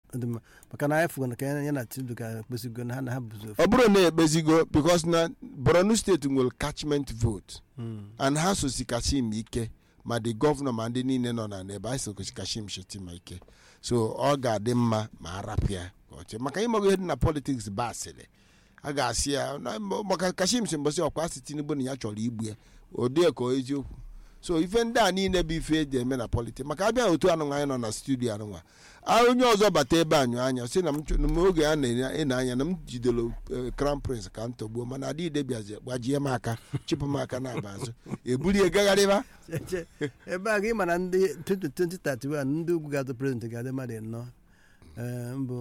Ọ dị mma. maka na anyị fụgo na ka ya na tinubu ka kpesigo na ha na ha bụzi ofu ọ bụrụ na ekpezigo because na borno steeti nwere catchment vote Mm. and ha sosi kashim ike ma the gọvanọ ma ndị niile nọ na n'ebe anyị sosi kashim shetima ike so ọ ga-adị mma ma arapịa ka ọ chee maka ịmago ihe dị na politiks bụ asịrị a ga-asị ya na- maka kashim si mbọsị ọkwa asị tinubu na ya chọrọ igbu ya odie ka ọ eziokwu so ife ndị a niile bụ ife eji eme na politiks maka abịa otu anụnwa anyị nọ na studio anụnwa a onye ọzọ bata ebe anyụ anya si na m chọ- na m oge a na-ene anya na m jidere eh, crown prince ka m tọgbuo mana adịide bịazi gbajie m aka chịpụ m aka na-aba azụ ebulie gagharịba Eche, ebe a ka ị ma na ndị 2031 ndị ugwu ga-azụ prezident ga-adị mmadụ ịnọ Eh, mbụ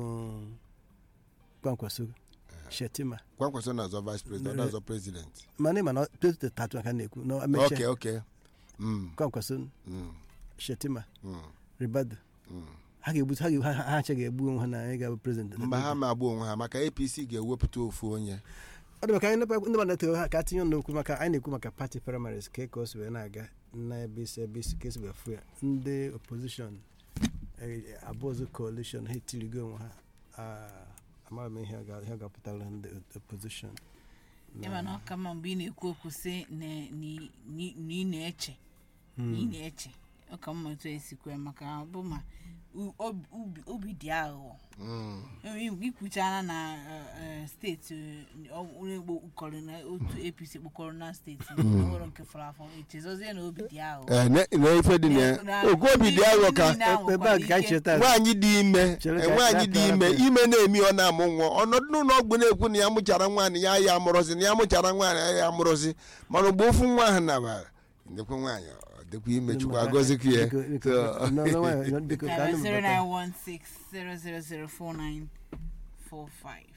kwankwaso shetima kwankwaso na-azọ vice president ọ na-azọ president mana ị ma na 2031 ka a na-ekwu na ok emechaa ok Mm, kwankwaso mm, shetima mm, ribado mm. ha ga-egbu ha ga- ha ha acha ga-egbu onwe ha na ị ga-abụ prezident mgbe ha ma agba onwe ha maka apc ga-ewepụta ofu onye ọ dị maka anyị ndị ndị mmadụ eto ha ka tinye ọnụ okwu maka anyị na-ekwu maka pati primaries ka ka o si wee na-aga na ebe isi ebe isi ka esi wee fụ ya ndị opposition eh, abụọzụ coalition ha etirigo onwe ha Ah, amaghị m ihe ọ ga- ihe ọ ga-apụtara ndị opposition ịma na ọ ka mma mgbe ị na-ekwu okwu sị na na- na- na ị na-eche na ị na-eche ọ ka mma otu esikwe maka ọ bụ ma u- obi- obi- obi dị aghụghọ Mm. ikwuchara na eh, eh, steeti eh, ọ- onye Igbo kọrọ na otu apc kpokọrọ na steeti nwere nke fọrọ afọ echezozie na obi dị aghụghọ Eh, ne- na ife dị na ya Na- okwu obi dị aghọ ka ndị ahụ ebe a nwekwara ka anyị ike- cheta nwaanyị dị ime Chere ka eh, nwaanyị dị ya ime pịara ime na-emi ọ na-amụ nwa ọnọdụ n'ụlọ ọgwụ na-ekwu na ya mụchara nwaanyị ya ya amụrụzi na ya mụchara nwaanyị ya ya amụrụzi mana mgbe ofu nwa ahụ nabara ndekwa nwaanyị ọ dịkwa ime chukwu agọzikwa ya Biko- biko- So- no, no, nwayọ, biko, ka anyị Zero mụbata. nine one six zero zero zero four nine four five.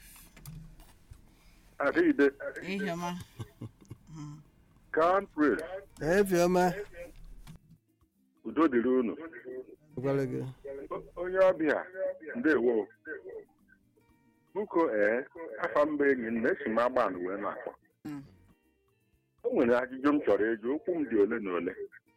Adịghịde, Iheọma. country, efiọma udo dịrị unu. gwara gị O- Onye ọbịa, ndewo. Buko ee, afa mba enyi m na-esi m agbanụ wee na-akpọ. Mm. O nwere ajụjụ m chọrọ ịjụ, okwu m dị ole na ole.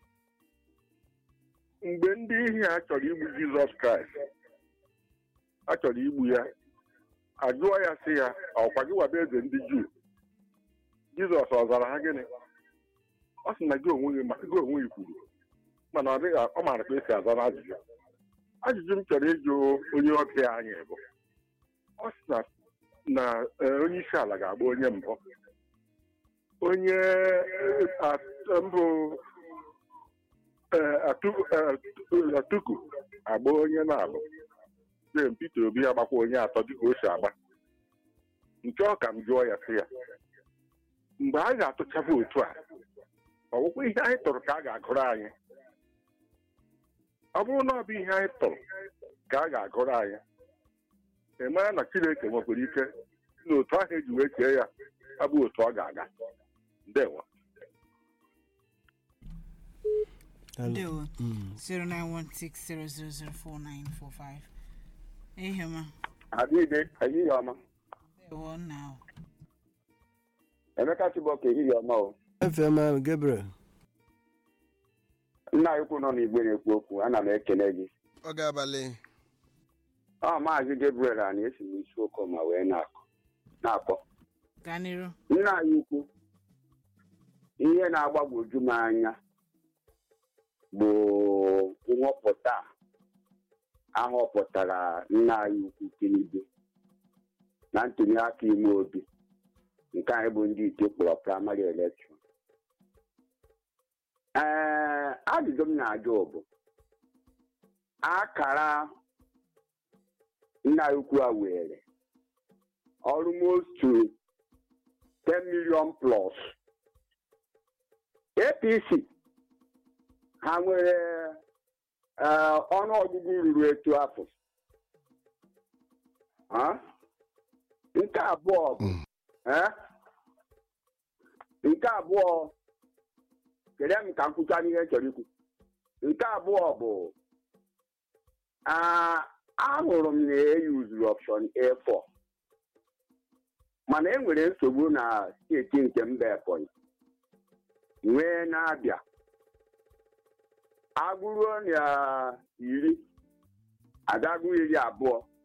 Mgbe ndị ihe a chọrọ igbu Jizọs Kraịst, a chọrọ igbu ya, ajụọ ya sị ya, ọkwa gị waba eze ndị Juu. Jizọs ọ zara ha gịnị? Ọ sị na gị onwe gị ma- gị onwe gị kwuru mana ọ dịghị ọ maara ka esi aza n'ajụjụ ajụjụ m chọrọ ịjụ onye ọbịa anyị bụ ọ sị na na eh, onye isi ala ga-agba onye mbụ onye eh, at- mbụ eh, Atu- eh, atuku agba onye na-abụ jem Peter Obi agbakwa onye atọ dịka o si agba nke ọ ka m jụọ ya sị ya mgbe a ga-atụcha vootu a ọ bụkwa ihe anyị tụrụ ka a ga-agụrụ anyị ọ bụrụ na ọ bụ ihe anyị tụrụ ka a ga-agụrụ anyị ị mara na chineke nwekwara ike si na otu ahụ eji wee kee ya abụ otu ọ ga-aga ndewo Ndewo. Mm. Zero nine one six zero zero zero four nine four five. Iheọma. Adịghị ehihie ọma Ndewo nna o. Emeka Chibọka ehihie ọma o efiọma gabriel nna anyị ukwu nọ n'igwe na-ekwu okwu ana m ekele gị oge abalị ọ maazị Gabriel a na-esi m isi okoma wee na-akọ na-akpọ Gaa n'iru. nna anyị ukwu ihe na-agbagwoju m anya bụ nhọpụta a ahọpụtara nna anyị ukwu Tinubu na ntuli aka ime obi nke anyị bụ ndị ite kpọrọ praịmarị elekshọn ee ajụjụ m na-ajụ bụ akara nna anyị ukwu a were almost to 10 million plus apc ha nwere eh, ọnụọgụgụ ruru etu afọ Ha? nke abụọ bụ eh? nke abụọ kere m ka m kwucha n'ihe m chọrọ ikwu nke abụọ bụ ah, ahụrụ m na eyuzuru option A4 mana e nwere nsogbu na steeti nke mba Ebonyi nwee na-abịa agụruo na iri agagụ iri abụọ